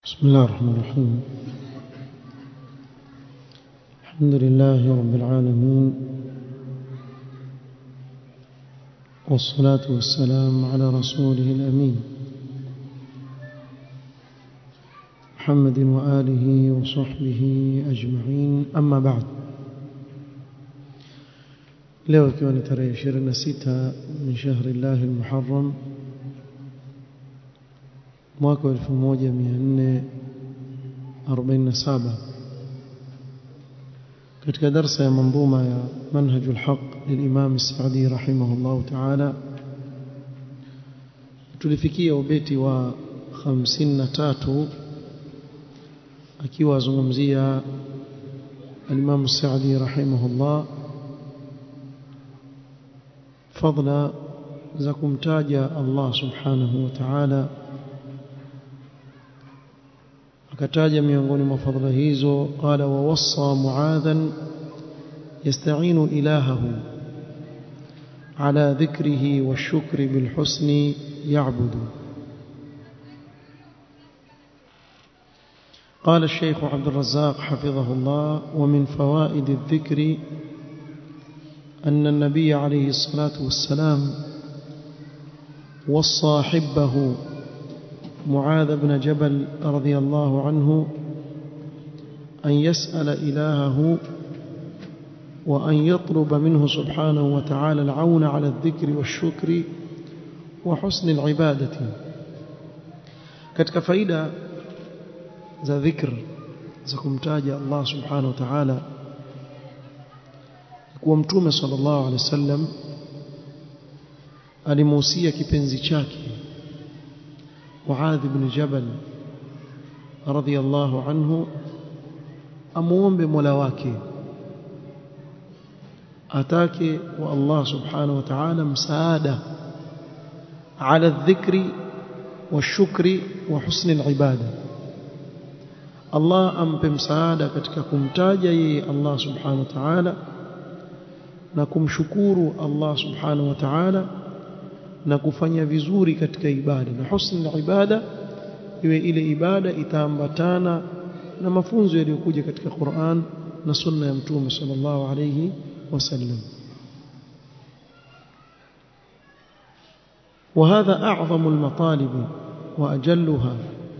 بسم الله الرحمن الرحيم الحمد لله رب العالمين والصلاة والسلام على رسوله الأمين محمد وآله وصحبه أجمعين أما بعد leo ikiwa ni tarehe 26 min shahri llahi almuharram mwaka 1447 katika darsa ya manzuma ya manhaj alhaq lilimam as-sa'di rahimahullah ta'ala tulifikia ubeti wa 53 akiwa azungumzia al-imam as-sa'di rahimahullah fadla za kumtaja Allah subhanahu wa ta'ala akataja miongoni mwa fadhila hizo qala wa wassa muadhan yasta'inu ilahahu ala dhikrihi washukri bilhusni ya'budu قال الشيخ عبد الرزاق حفظه الله ومن فوائد الذكر أن النبي عليه الصلاة والسلام وصى حبه معاذ بن جبل رضي الله عنه أن يسأل إلهه وأن يطلب منه سبحانه وتعالى العون على الذكر والشكر وحسن العبادة katika faida za dhikr za kumtaja Allah subhanahu wa ta'ala kuwa mtume sallallahu alaihi wasallam alimuhusia kipenzi chake Muadh ibn Jabal radhiyallahu anhu amuombe Mola wake atake wa Allah subhanahu wa ta'ala msaada ala dhikri washukri wa husni alibada Allah ampe msaada katika kumtaja yeye Allah subhanahu wa ta'ala na kumshukuru Allah subhanahu wa ta'ala na kufanya vizuri katika ibada na husni ibada iwe ile ibada itaambatana na mafunzo yaliyokuja katika Qur'an na sunna ya mtume sallallahu alayhi wasallam وهذا أعظم المطالب وأجلها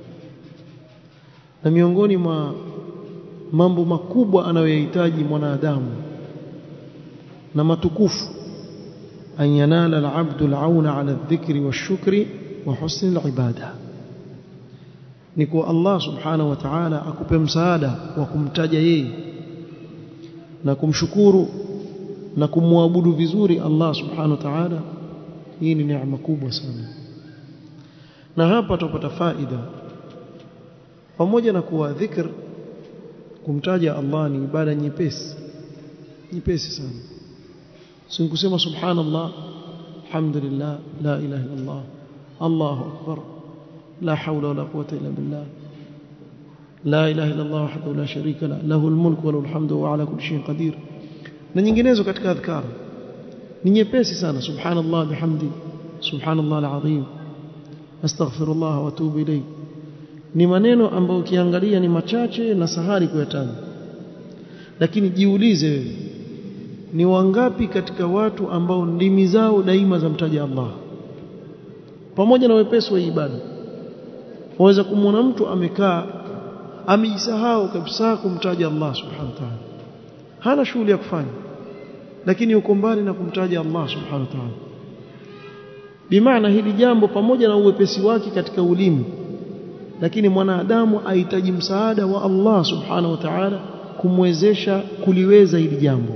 na miongoni mwa mambo makubwa anayoyahitaji mwanadamu na matukufu أن ينال العبد العون على الذكر والشكر وحسن العبادة نكو الله سبحانه وتعالى akupe msaada wa kumtaja yeye na kumshukuru na kumwabudu vizuri Allah subhanahu wa ta'ala hii ni neema kubwa sana na hapa tupata faida pamoja na kuwa dhikr kumtaja Allah ni ibada nyepesi nyepesi sana sikusema subhanallah alhamdulillah la ilaha illa allah allahu akbar la hawla wala quwwata illa billah la ilaha illa allah wahdahu la sharika la lahu almulku wa lahu alhamdu wa ala kulli shay'in qadir na nyinginezo katika adhkar ni nyepesi sana subhanallah bihamdi subhanallah alazim astaghfirullah wa atubu ilayh ni maneno ambayo ukiangalia ni machache na sahari kuyataja lakini jiulize wewe ni wangapi katika watu ambao ndimi zao daima zamtaja Allah pamoja na wepesi wa ibada waweza kumwona mtu amekaa amejisahau kabisa kumtaja Allah subhanahu wa ta'ala hana shughuli ya kufanya lakini uko mbali na kumtaja Allah subhanahu wa ta'ala bimaana hili jambo pamoja na uwepesi wake katika ulimi lakini mwanadamu ahitaji msaada wa Allah subhanahu wa ta'ala kumwezesha kuliweza hili jambo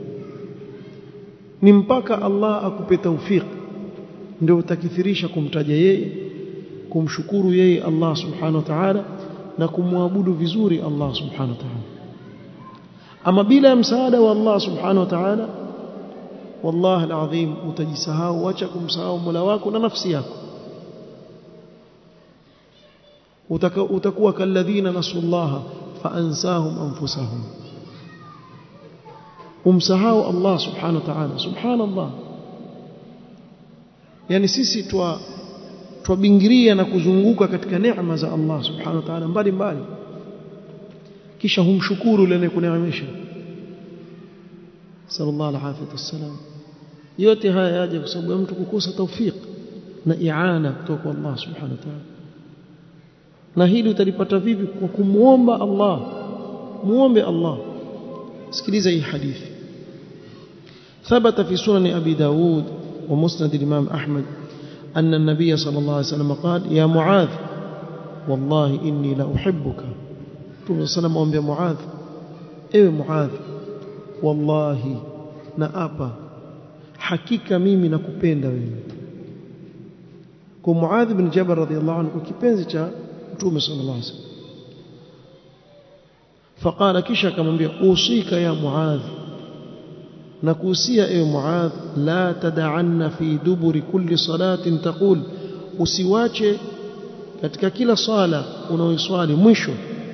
ni mpaka Allah akupe taufik ndio utakithirisha kumtaja yeye kumshukuru yeye Allah subhanahu wa ta'ala na kumwabudu vizuri Allah subhanahu wa ta'ala ama bila msaada wa Allah subhanahu wa ta'ala wallahi alazim utajisahau acha kumsahau Mola wako na nafsi yako utakuwa kalladhina nasullaha faansahum anfusahum umsahau Allah subhanahu wa ta'ala subhanallah yani sisi twa twabingiria na kuzunguka katika neema za Allah subhanahu wa ta'ala mbali mbali kisha humshukuru yule anayekuneemesha sallallahu alaihi wasallam yote haya yaje kwa sababu ya mtu kukosa tawfik na iana kutoka kwa Allah subhanahu wa ta'ala na hili utalipata vipi kwa kumuomba Allah muombe Allah sikiliza hii hadithi ثبت في سنن أبي داود ومسند الإمام أحمد أن النبي صلى الله عليه وسلم قال يا معاذ والله إني لأحبك رسول صلى الله عليه وسلم معاذ إيه معاذ والله نأبا حقيقة mimi nakupenda wewe kwa Muadh bin Jabal radhiyallahu anhu kipenzi cha Mtume sallallahu alaihi wasallam فقال kisha akamwambia usika ya Muadh na kuhusia ewe Muadh la tad'anna fi duburi kulli salatin taqul usiwache katika kila sala unaoiswali mwisho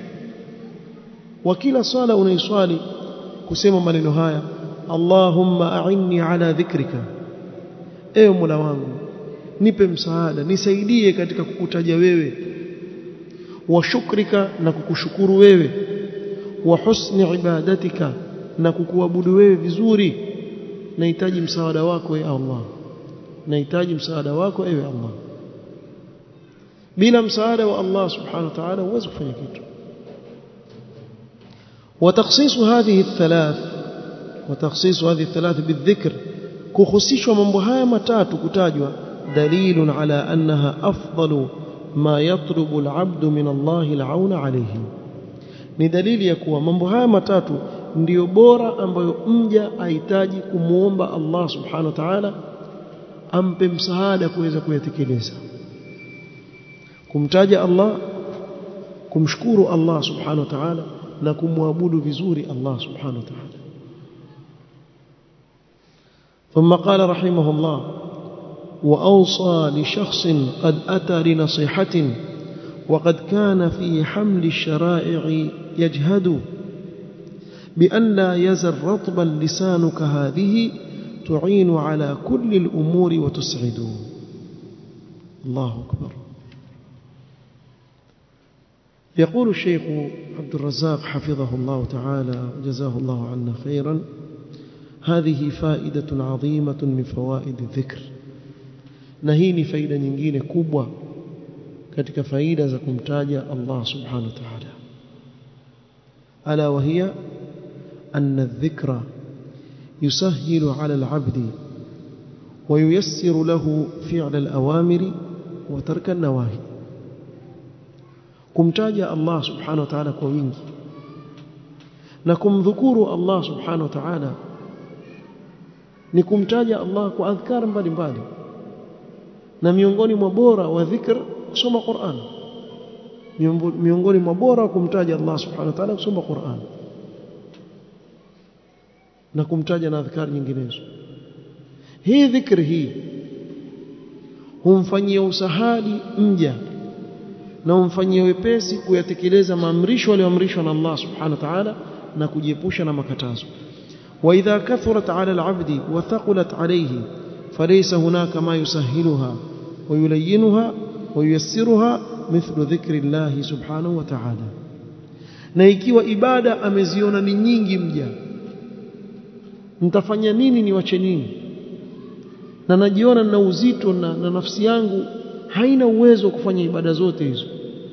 wa kila sala unaiswali kusema maneno haya Allahumma a'inni ala dhikrika ewe Mola wangu nipe msaada nisaidie katika kukutaja wewe wa shukrika na kukushukuru wewe wa husni ibadatika na kukuabudu wewe vizuri nahitaji msaada wako ewe Allah nahitaji msaada wako ewe Allah bila msaada wa Allah subhanahu wa ta'ala huwezi kufanya kitu وتخصيص هذه الثلاث وتخصيص هذه الثلاث بالذكر كخصيشوا mambo haya matatu kutajwa دليل على أنها أفضل ما يطلب العبد من الله العون عليه ni dalili ya kuwa mambo haya matatu ndiyo bora ambayo mja ahitaji kumuomba Allah subhanahu wa ta'ala ampe msaada kuweza kuyatekeleza kumtaja Allah kumshukuru Allah subhanahu wa ta'ala na kumwabudu vizuri Allah subhanahu wa ta'ala ثم قال رحمه الله وأوصى لشخص قد أتى لنصيحة وقد كان في حمل الشرائع يجهد بأن لا يزل رطبا لسانك هذه تعين على كل الأمور وتسعد الله أكبر يقول الشيخ عبد الرزاق حفظه الله تعالى وجزاه الله عنا خيرا هذه فائدة عظيمة من فوائد الذكر نهيني فائدة nyingine kubwa katika faida za kumtaja Allah subhanahu wa ta'ala ala wahiya anna adh-dhikra yusahhilu 'ala al-'abdi wa yuyassiru lahu fi'la al-awamiri wa tarka an-nawahi kumtaja Allah subhanahu wa ta'ala kwa wingi na kumdhukuru Allah subhanahu wa ta'ala ni kumtaja Allah kwa adhkar mbalimbali na miongoni mwa bora wa dhikr kusoma Qur'an miongoni mwa bora kumtaja Allah subhanahu wa ta'ala kusoma Qur'an na kumtaja na adhkar nyinginezo hii dhikri hii humfanyia usahali mja na humfanyia wepesi kuyatekeleza maamrisho aliyoamrishwa na Allah subhanahu wa ta'ala na kujiepusha na makatazo وإذا كثرت على العبد وثقلت عليه فليس هناك ما يسهلها ويلينها وييسرها مثل ذكر الله سبحانه وتعالى na ikiwa ibada ameziona ni nyingi mja nitafanya nini niwache nini na najiona na uzito na, na nafsi yangu haina uwezo wa kufanya ibada zote hizo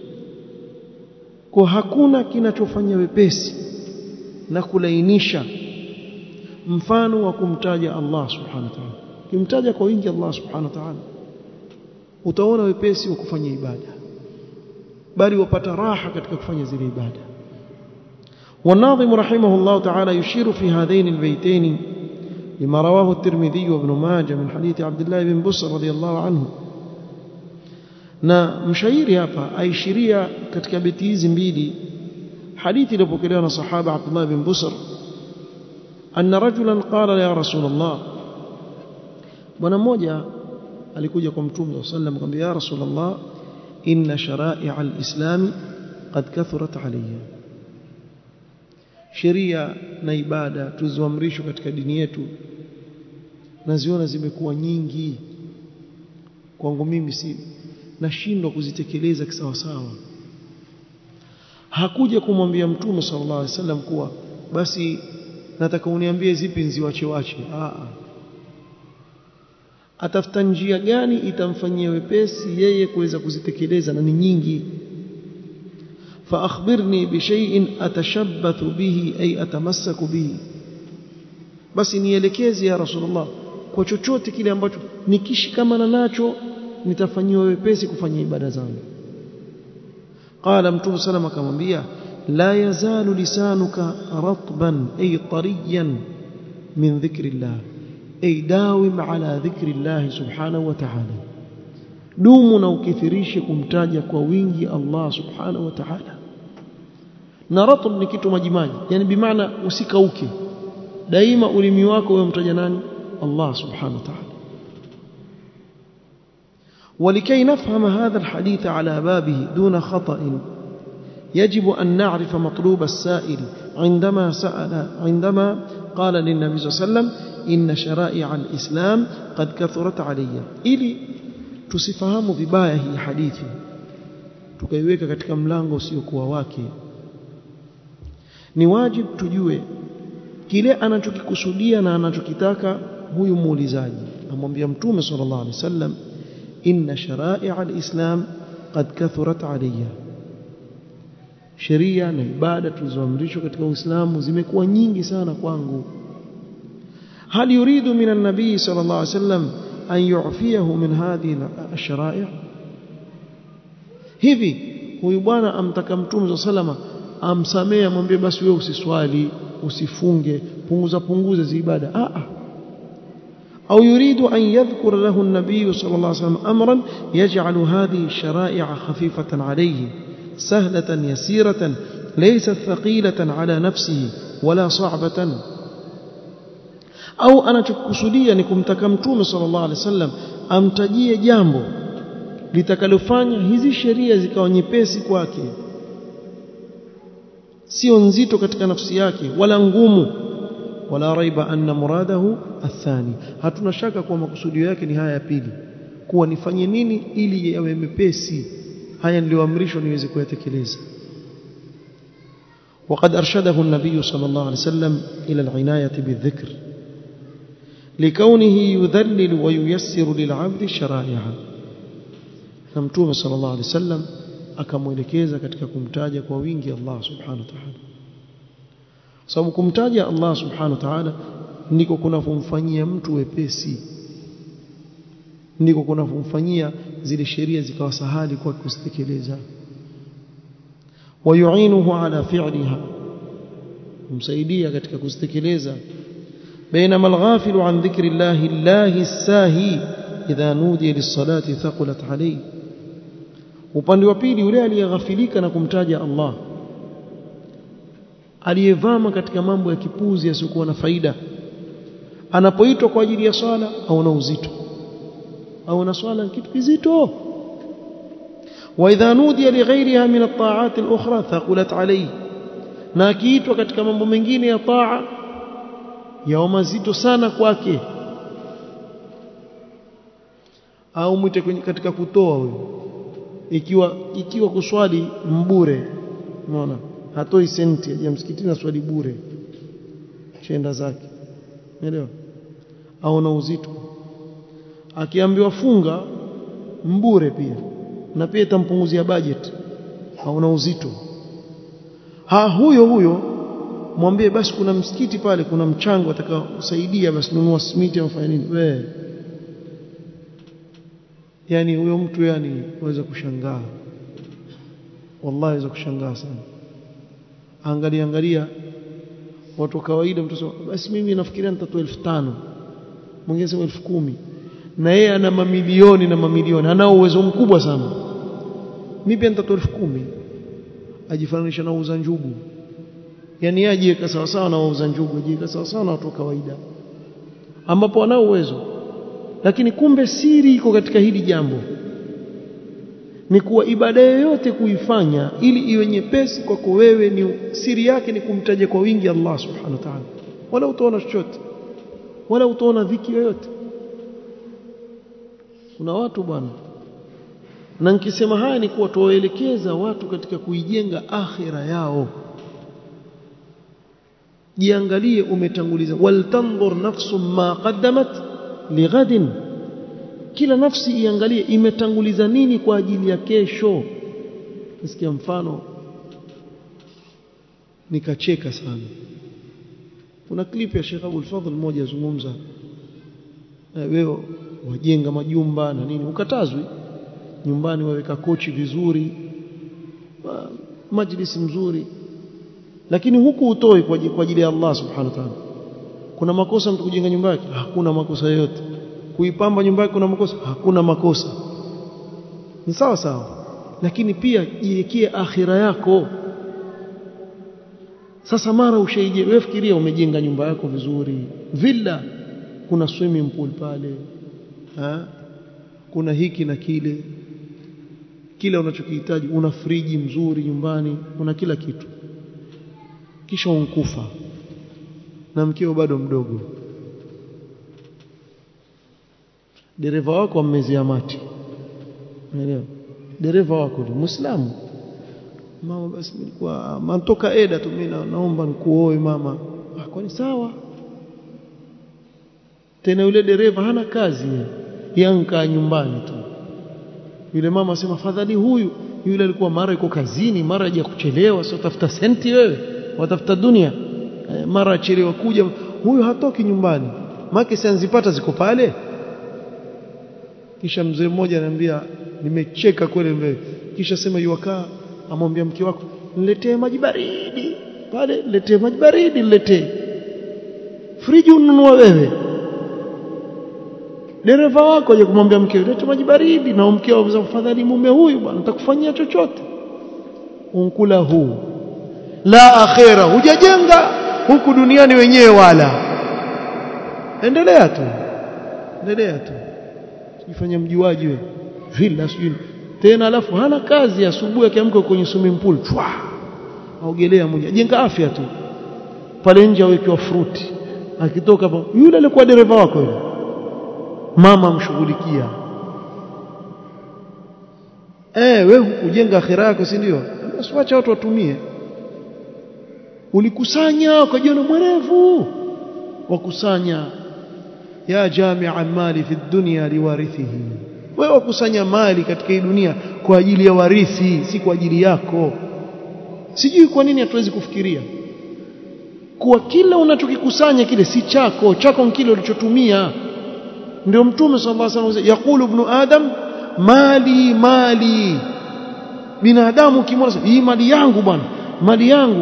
kwa hakuna kinachofanya wepesi na kulainisha mfano wa kumtaja Allah subhanahu wa ta'ala kimtaja kwa wingi Allah subhanahu wa ta'ala utaona wepesi wa kufanya ibada bali wapata raha katika kufanya zile ibada والناظم رحمه الله تعالى يشير في هذين البيتين لما رواه الترمذي وابن ماجه من حديث عبد الله بن بصر رضي الله عنه na mshairi hapa aishiria katika beti hizi mbili hadithi iliyopokelewa na sahaba Abdullah bin Busr anna rajulan qala ya rasul Allah bwana mmoja alikuja kwa mtume sallallahu alayhi wasallam akamwambia ya rasul Allah inna shara'i'a al-islam qad kathurat alayya sheria na ibada tulizoamrishwa katika dini yetu naziona zimekuwa nyingi kwangu mimi si nashindwa kuzitekeleza kisawasawa hakuja kumwambia mtume sallallahu alaihi wasallam kuwa basi nataka uniambie zipi nziwache wache a atafuta njia gani itamfanyia wepesi yeye kuweza kuzitekeleza na ni nyingi fa akhbirni bi shay'in atashabbathu bihi ay atamassaku bihi basi nielekeze ya rasulullah kwa chochote kile ambacho nikishikamana nacho nitafanyiwa wepesi kufanya ibada zangu qala mtume sallam akamwambia la yazalu lisanuka ratban ay tariyan min dhikrillah ay dawim ala dhikrillah subhanahu wa ta'ala dumu na ukithirishe kumtaja kwa wingi Allah subhanahu wa ta'ala na ratb ni kitu majimaji yani bimaana usikauke daima ulimi wako wewe mtaja nani Allah subhanahu wa ta'ala ولكي نفهم هذا الحديث على بابه دون خطأ يجب أن نعرف مطلوب السائل عندما سأل عندما قال للنبي صلى الله عليه وسلم إن شرائع الإسلام قد كثرت علي إلي tusifahamu vibaya hii hadithi tukaiweka katika mlango usiokuwa wake ni wajib tujue kile anachokikusudia na anachokitaka huyu muulizaji amwambia mtume sallallahu alaihi wasallam inna shara'i'a al-islam qad kathurat alayya sheria na ibada tulizoamrishwa katika Uislamu zimekuwa nyingi sana kwangu hal yuridu min an-nabii sallallahu alayhi wasallam an yu'fiyahu min hadhihi ash-shara'i' hivi huyu bwana amtaka mtume sallallahu amsamee amwambie basi wewe usiswali usifunge punguza punguza zi ibada a a أو يريد أن يذكر له النبي صلى الله عليه وسلم أمرا يجعل هذه الشرائع خفيفة عليه سهلة يسيرة ليست ثقيلة على نفسه ولا صعبة au anachokusudia ni kumtaka mtume sallallahu alaihi wasallam amtajie jambo litakalofanya hizi sheria zikawa nyepesi kwake sio nzito katika nafsi yake wala ngumu wala raiba anna muradahu athani hatuna shaka kuwa makusudio yake ni haya ya pili kuwa nifanye nini ili yawe mepesi haya niliyoamrishwa niweze kuyatekeleza وقد أرشده النبي صلى الله عليه وسلم إلى العناية بالذكر لكونه يذلل وييسر للعبد الشرائع فمتوم صلى الله عليه وسلم akamwelekeza katika kumtaja kwa wingi Allah subhanahu wa ta'ala sababu kumtaja Allah subhanahu wa ta'ala ndiko kunafumfanyia mtu wepesi ndiko kunafumfanyia zile sheria zikawa sahali kwa kuzitekeleza wayuinuhu ala fi'liha kumsaidia katika kuzitekeleza بينما الغافل عن ذكر الله الله الساهي إذا نودي للصلاة ثقلت عليه upande wa pili yule aliyeghafilika na kumtaja Allah aliyevama katika mambo ya kipuzi yasiyokuwa na faida anapoitwa kwa ajili ya swala au na uzito au na swala kitu kizito wa idha nudiya li ghayriha min at-ta'at al-ukhra thaqulat alayhi na akiitwa katika mambo mengine ya taa yao mazito sana kwake au mwite katika kutoa huyo ikiwa ikiwa kuswali mbure unaona hatoi senti ya msikitini swali bure chenda zake umeelewa au na uzito akiambiwa funga mbure pia na pia itampunguzia budget au na uzito ha huyo huyo mwambie basi kuna msikiti pale kuna mchango atakaosaidia basi nunua simiti au fanya nini wewe yani huyo mtu yani waweza kushangaa wallahi waweza kushangaa sana angalia angalia watu wa kawaida mtu sema basi mimi nafikiria nitatoa 1500 mwingine sema 10000 na yeye ana mamilioni na mamilioni anao uwezo mkubwa sana mimi pia nitatoa 10000 ajifananisha na uuza njugu yani yeye ajiweka sawa sawa na wauza njugu ajiweka sawa sawa na watu wa kawaida ambapo wanao uwezo lakini kumbe siri iko katika hili jambo ni kuwa ibada yoyote kuifanya ili iwe nyepesi kwako wewe ni siri yake ni kumtaja kwa wingi Allah subhanahu wa ta'ala wala utaona chochote wala utaona dhiki yoyote kuna watu bwana na nikisema haya ni kuwa tuwaelekeza watu katika kuijenga akhira yao jiangalie umetanguliza waltanzur nafsum ma qaddamat lighadin kila nafsi iangalie imetanguliza nini kwa ajili ya kesho nasikia mfano nikacheka sana kuna clip ya Sheikh Abdul Fadhl mmoja azungumza wewe wajenga majumba na nini ukatazwi nyumbani waweka kochi vizuri majlisi mzuri lakini huku utoi kwa ajili ya Allah subhanahu wa ta'ala kuna makosa mtu kujenga nyumba yake hakuna makosa yote kuipamba nyumba yake kuna makosa hakuna makosa ni sawa sawa lakini pia jiwekee akhira yako sasa mara ushaije wewe fikiria umejenga nyumba yako vizuri villa kuna swimming pool pale ha? kuna hiki na kile kila unachokihitaji una friji mzuri nyumbani una kila kitu kisha unkufa na mkeo bado mdogo dereva wako ammezea mati unaelewa dereva wako ni muislamu mama basi nilikuwa mantoka eda tu mimi naomba nikuoe mama ah kwani sawa tena yule dereva hana kazi yanka nyumbani tu yule mama asema fadhali huyu yule alikuwa mara yuko kazini mara haja kuchelewa sio tafuta senti wewe watafuta dunia e, mara achelewa kuja huyu hatoki nyumbani make sianzipata ziko pale kisha mzee mmoja ananiambia nimecheka kweli mbele kisha sema yuwakaa amwambia mke wako niletee maji baridi pale niletee maji baridi niletee friji ununua wewe dereva wako aje kumwambia mkeo leta maji baridi na mkeo aweza kufadhali mume huyu bwana nitakufanyia chochote unkula huu la akhera hujajenga huku duniani wenyewe wala endelea tu endelea tu jifanye mjuaji wewe villa sijui tena alafu hana kazi asubuhi akiamka kwenye swimming pool chwa aogelea moja jenga afya tu pale nje awekewa fruti akitoka yule alikuwa dereva wako yule mama mshughulikia eh wewe hukujenga akhira yako si ndio usiwache watu watumie ulikusanya ukajiona mwerevu wakusanya ya jami'a mali fi dunya liwarithihi wewe wakusanya mali katika hii dunia kwa ajili ya warithi si kwa ajili yako sijui kwa nini hatuwezi kufikiria kuwa kila unachokikusanya kile si chako chako ni kile ulichotumia ndio mtume sallallahu alaihi wasallam yakulu ibn adam mali mali binadamu kimwona hii mali yangu bwana mali yangu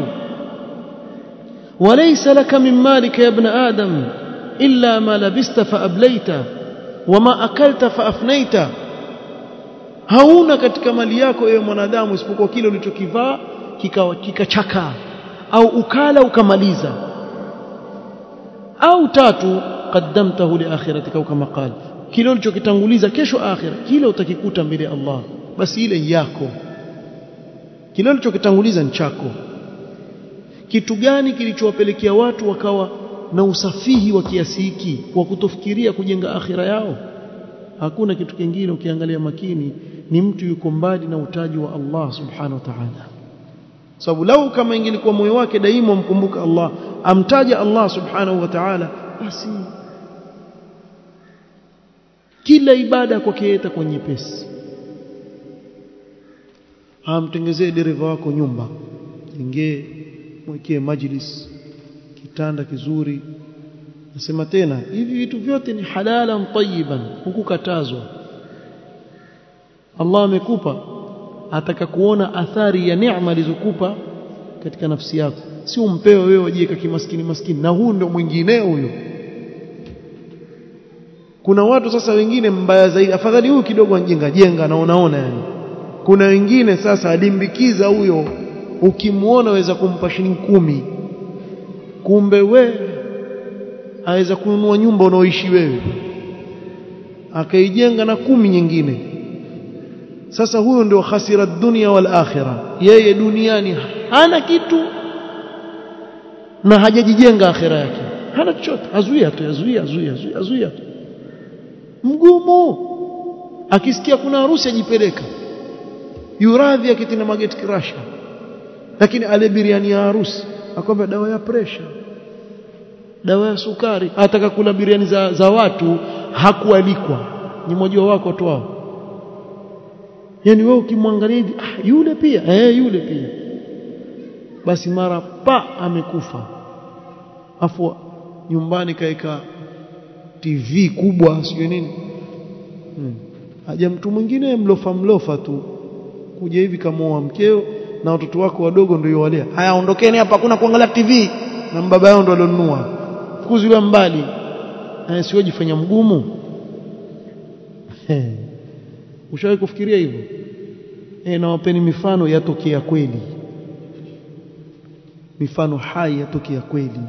وليس لك من مالك يا ابن آدم إلا ما لبست فأبليت وما أكلت فأفنيت hauna katika mali yako ewe mwanadamu isipokuwa kile ulichokivaa kikachaka au ukala ukamaliza au tatu qaddamtahu liakhiratika kama qala kile ulichokitanguliza kesho akhira kile utakikuta mbele ya Allah basi ile yako kile ulichokitanguliza ni chako kitu gani kilichowapelekea watu wakawa na usafihi wa kiasi hiki wa kutofikiria kujenga akhira yao hakuna kitu kingine ukiangalia makini ni mtu yuko mbali na utaji wa Allah subhanahu wa ta'ala sababu lau kama ingelikuwa moyo wake daima mkumbuka Allah amtaja Allah subhanahu wa ta'ala basi kila ibada kwake itakuwa nyepesi amtengezee dereva wako nyumba jengee mwekee majlis kitanda kizuri nasema tena hivi vitu vyote ni halalan tayyiban hukukatazwa Allah amekupa ataka kuona athari ya neema alizokupa katika nafsi yako si umpewe wewe wajieka kimaskini maskini na huu ndio mwingineo huyo kuna watu sasa wengine mbaya zaidi afadhali huyu kidogo anjenga jenga naonaona yani kuna wengine sasa alimbikiza huyo ukimuona waweza kumpa shilingi kumi kumbe we aweza kununua nyumba unaoishi wewe akaijenga na kumi nyingine sasa huyo ndio khasira dunia wal akhira yeye duniani hana kitu na hajajijenga akhira yake hana chochote azuia tu azuia azuia azuia tu mgumu akisikia kuna harusi ajipeleka yuradhi akitina mageti kirasha lakini ale biriani ya harusi akwambia dawa ya presha dawa ya sukari ataka kula biriani za, za watu hakualikwa ni mmoja wako watu wao yani wewe ukimwangalia hivi ah, yule pia eh yule pia basi mara pa amekufa afu nyumbani kaeka TV kubwa sio nini hmm. haja mtu mwingine mlofa mlofa tu kuja hivi kama mkeo na watoto wako wadogo ndio walea haya ondokeni hapa hakuna kuangalia TV na baba yao ndo alionunua fukuzi mbali haya sio jifanya mgumu ushawahi kufikiria hivyo eh na wapeni mifano yatokea kweli mifano hai yatokea kweli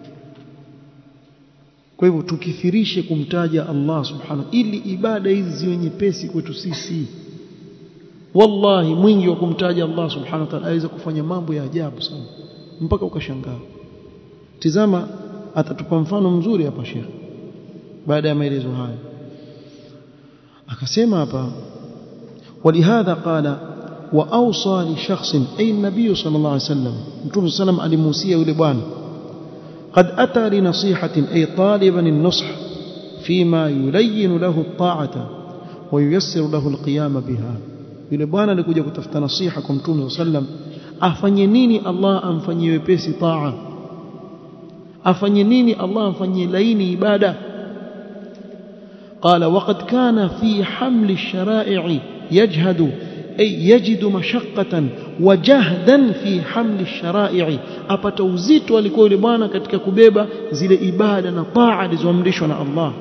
kwa hivyo tukithirishe kumtaja Allah subhanahu ili ibada hizi ziwe nyepesi kwetu sisi wallahi mwingi wa kumtaja Allah subhanahu wa ta'ala aweza kufanya mambo ya ajabu sana mpaka ukashangaa tizama atatupa mfano mzuri hapa Sheikh baada ya maelezo haya akasema hapa ولهذا قال واوصى لشخص اي النبي صلى الله عليه وسلم متوم صلى الله عليه وسلم yule bwana قد اتى لنصيحه اي طالبا النصح فيما يلين له الطاعه وييسر له القيام بها yule bwana alikuja kutafuta nasiha kwa mtume sallam afanye nini Allah amfanyie wepesi taa afanye nini Allah amfanyie laini ibada قال وقد كان في حمل الشرائع يجهد أي يجد مشقة وجهدا في حمل الشرائع apata uzito alikuwa yule bwana katika kubeba zile ibada na taa alizoamrishwa na Allah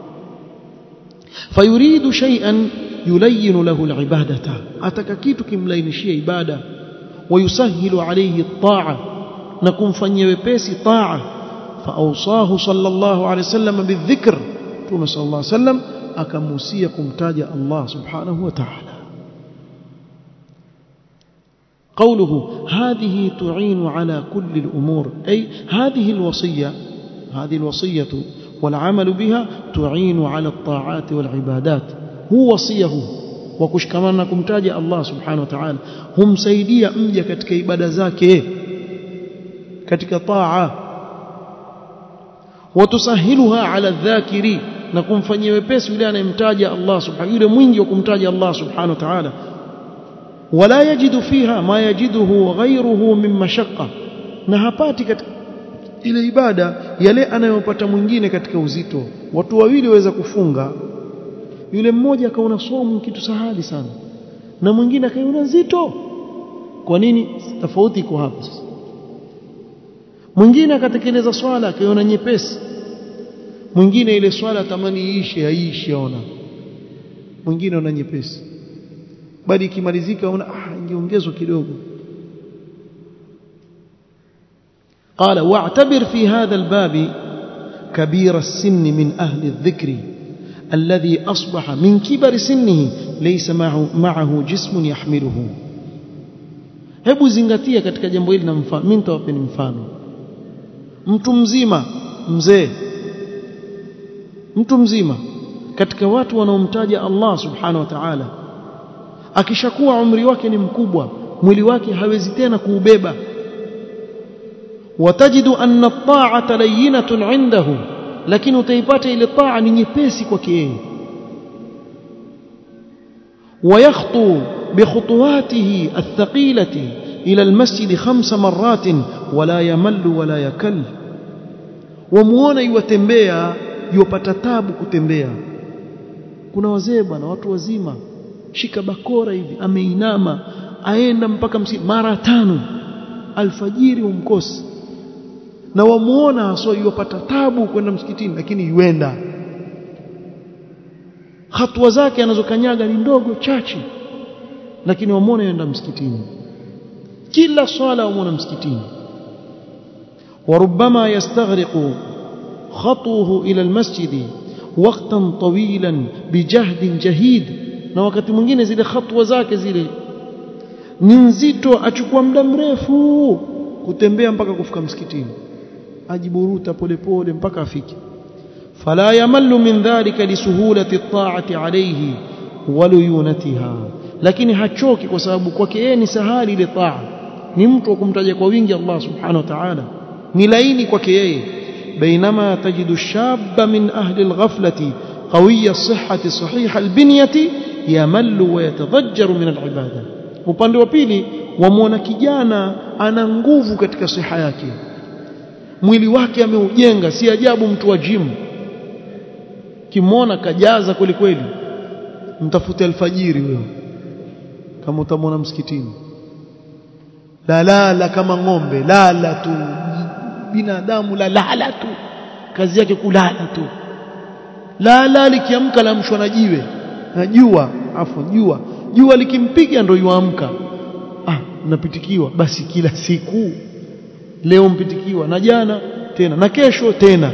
fayuridu shay'an yulayyin lahu alibadata ataka kitu kimlainishia ibada wayusahilu alayhi at-ta'a na kumfanyia wepesi taa فأوصاه صلى الله عليه وسلم بالذكر Mtume صلى الله عليه وسلم akamuhusia kumtaja Allah subhanahu wa ta'ala قوله هذه تعين على كل الأمور أي هذه الوصية هذه الوصية والعمل بها تعين على الطاعات والعبادات هو وصيه وكشكمانا kumtaja Allah subhanahu wa ta'ala humsaidia mja katika ibada zake katika taa watusahiluha ala dhakiri na kumfanyia wepesi yule anayemtaja Allah subhanahu yule mwingi wa kumtaja Allah subhanahu wa ta'ala wala yajidu fiha ma yajiduhu ghayruhu min mashaqqa na hapati katika ile ibada yale anayopata mwingine katika uzito watu wawili waweza kufunga yule mmoja akaona somu kitu sahali sana na mwingine akaiona nzito kwa nini tofauti iko hapo sasa mwingine akatekeleza swala akaiona nyepesi mwingine ile swala tamani iishe aishi aona mwingine ona nyepesi bali ikimalizika una ah ingeongezwa kidogo قال واعتبر في هذا الباب كبير السن من أهل الذكر الذي أصبح من كبر سنه ليس معه, معه جسم يحمله hebu zingatia katika jambo hili na mfano mimi nitawapeni mfano mtu mzima mzee mtu mzima katika watu wanaomtaja Allah subhanahu wa ta'ala akishakuwa umri wake ni mkubwa mwili wake hawezi tena kuubeba watajidu anna at-ta'ata layyinatun 'indahu lakini utaipata ile taa ni nyepesi kwake yeye ويخطو بخطواته الثقيلة إلى المسجد خمس مرات ولا يمل ولا يكل وموona yuwatembea yuwapata tabu kutembea kuna wazee bwana watu wazima shika bakora hivi ameinama aenda mpaka msi mara tano alfajiri umkosi na wamuona haswa yuwapata tabu kwenda msikitini lakini yuenda hatua zake anazokanyaga ni ndogo chache lakini wamuona yenda msikitini kila swala wamuona msikitini وربما يستغرق خطوه إلى المسجد وقتا طويلا بجهد جهيد na wakati mwingine zile hatua zake zile ni nzito achukua muda mrefu kutembea mpaka kufika msikitini ajiburuta polepole mpaka afike فلا يمل من ذلك لسهولة الطاعة عليه وليونتها lakini hachoki kwa sababu kwake yeye ni sahali ile taa ni mtu wa kumtaja kwa wingi Allah subhanahu wa ta'ala ni laini kwake yeye بينما تجد الشاب من أهل الغفلة قوي الصحة صحيح البنية يمل ويتضجر من العبادة upande wa pili wamwona kijana ana nguvu katika siha yake mwili wake ameujenga si ajabu mtu wa gym kimwona kajaza kweli kweli mtafute alfajiri huyo kama utamwona msikitini lalala kama ng'ombe lala tu binadamu lalala tu kazi yake kulala tu lala likiamka lamshwa na jiwe na jua afu jua jua likimpiga ndio yuamka ah napitikiwa basi kila siku leo mpitikiwa na jana tena na kesho tena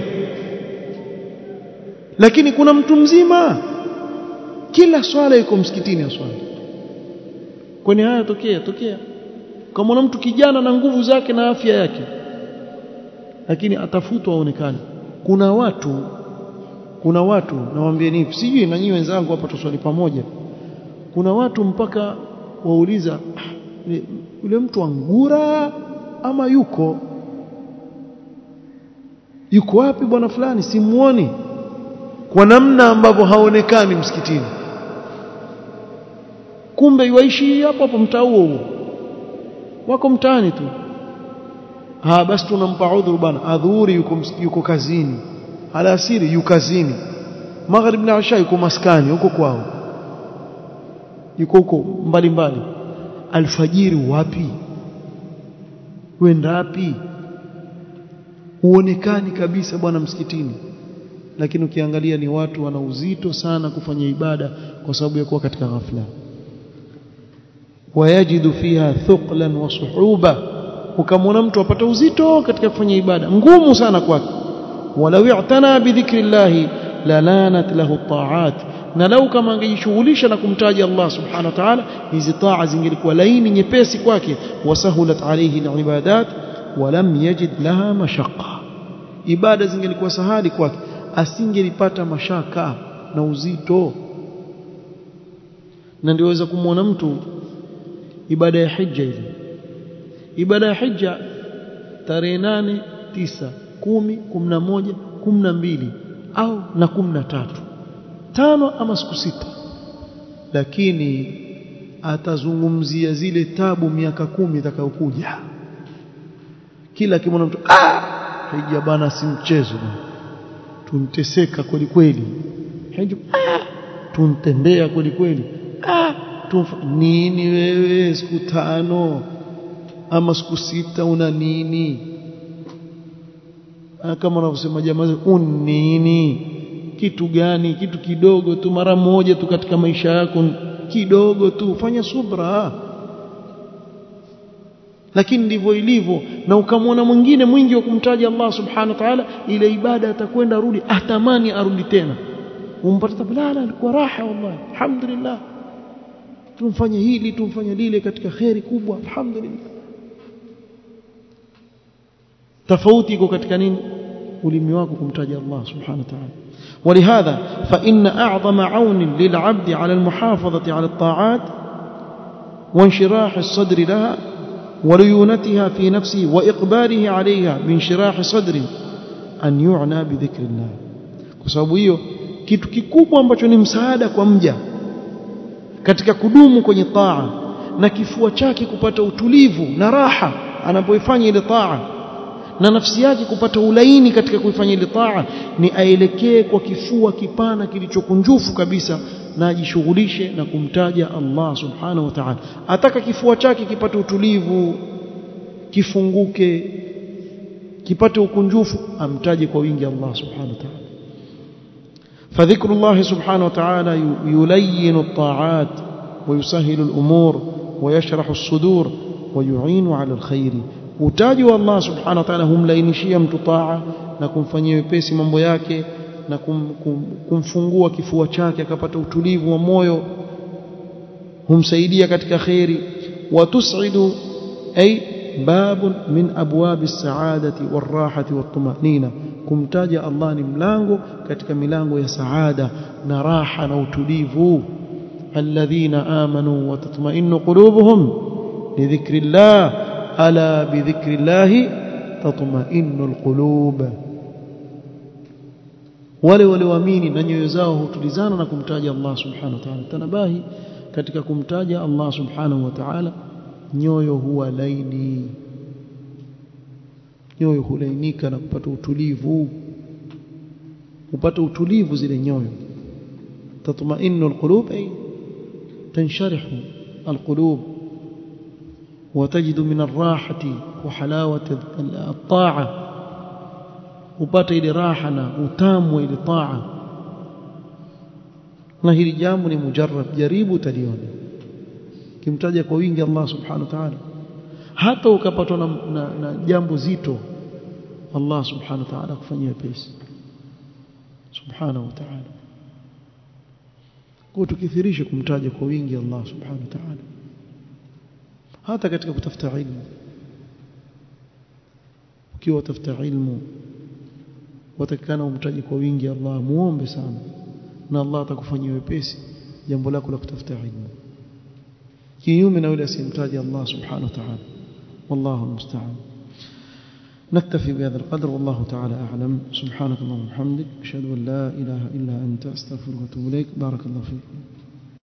lakini kuna mtu mzima kila swala yuko msikitini aswali kwani haya tokea tokea kama mtu kijana na nguvu zake na afya yake lakini atafutwa aonekane kuna watu kuna watu nawaambieni sijui na nyinyi wenzangu hapa tuswali pamoja kuna watu mpaka wauliza yule mtu angura ama yuko yuko wapi bwana fulani simuoni kwa namna ambavyo haonekani msikitini kumbe yuishi hapo hapo mtaa huo huo wako mtaani tu ah basi tunampa udhuru bwana adhuhuri yuko yuko kazini alasiri yuko kazini maghrib na isha yuko maskani huko kwao yuko huko mbali mbali alfajiri wapi wenda wapi huonekani kabisa bwana msikitini lakini ukiangalia ni watu wana uzito sana kufanya ibada kwa sababu ya kuwa katika ghafla wayajidu fiha thuqlan wa suhuba ukamwona mtu apata uzito katika kufanya ibada ngumu sana kwake walau i'tana bidhikrillahi lalanat lahu ta'at na lau kama angejishughulisha na kumtaja Allah subhanahu wa ta'ala hizi taa zingelikuwa laini nyepesi kwake wasahulat alayhi alibadat walam yajid laha mashaqqa ibada zingelikuwa sahali kwake asingelipata mashaka na uzito na ndiweza kumwona mtu ibada ya hija ile ibada ya hija tarehe nane tisa kumi kumi na moja kumi na mbili au na kumi na tatu tano ama siku sita lakini atazungumzia zile tabu miaka kumi itakayokuja kila kimwona mtu ah hija bana si mchezo tunteseka kweli kweli hija ah tuntembea kweli kweli ah nini wewe siku tano ama siku sita una nini kama wanavyosema jamaa unini kitu gani kitu kidogo tu mara moja tu katika maisha yako kidogo tu fanya subra lakini ndivyo ilivyo na ukamwona mwingine mwingi wa kumtaja Allah subhanahu wa ta'ala ile ibada atakwenda rudi atamani arudi tena umpata tabala alikuwa raha wallahi alhamdulillah tumfanye hili tumfanye lile katika khairi kubwa alhamdulillah tofauti iko katika nini ulimi wako kumtaja Allah subhanahu wa ta'ala ولهذا فإن أعظم عون للعبد على المحافظة على الطاعات وانشراح الصدر لها وليونتها في نفسه وإقباله عليها بانشراح صدر أن يعنى بذكر الله kwa hiyo kitu kikubwa ambacho ni msaada kwa mja katika kudumu kwenye taa na kifua chake kupata utulivu na raha anapoifanya ile taa na nafsi yake kupata ulaini katika kuifanya ile taa ni aelekee kwa kifua kipana kilichokunjufu kabisa na ajishughulishe na kumtaja Allah subhanahu wa ta'ala ataka kifua chake kipate utulivu kifunguke kipate ukunjufu amtaje kwa wingi Allah subhanahu wa ta'ala فذكر الله سبحانه وتعالى يلين الطاعات ويسهل الأمور ويشرح الصدور ويعين على الخير utaji wa Allah subhanahu wa ta'ala humlainishia mtu taa na kumfanyia wepesi mambo yake na kum, kum, kumfungua kifua chake akapata utulivu wa moyo humsaidia katika khairi watusidu ay bab min abwab as-sa'adati war-rahati wat-tumanina kumtaja Allah ni mlango katika milango ya saada na raha na utulivu الذين آمنوا وتطمئن قلوبهم لذكر الله ألا بذكر الله تطمئن القلوب wale walioamini na nyoyo zao hutulizana na kumtaja Allah subhanahu wa ta'ala tanabahi katika kumtaja Allah subhanahu wa ta'ala nyoyo huwa laini nyoyo hulainika na kupata utulivu upata utulivu zile nyoyo tatma'innu alqulub ay tansharihu alqulub وتجد من الراحة وحلاوة الطاعة upate ile raha na utamu ile taa na hili jambo ni mujarrab jaribu utaliona kimtaja kwa wingi Allah subhanahu wa ta'ala hata ukapatwa na, na, na jambo zito Allah subhanahu wa ta'ala kufanyia pesi subhanahu wa ta'ala kwa tukithirisha kumtaja kwa wingi Allah subhanahu wa ta'ala hata katika kutafuta ilmu ukiwa utafuta ilmu watakana umtaji kwa wingi Allah muombe sana na Allah atakufanyia wepesi jambo lako la kutafuta ilmu kinyume na yule asimtaji Allah subhanahu wa ta'ala wallahu musta'an نكتفي بهذا القدر والله تعالى أعلم سبحانك اللهم وبحمدك أشهد أن لا إله إلا أنت أستغفرك وأتوب إليك بارك الله فيك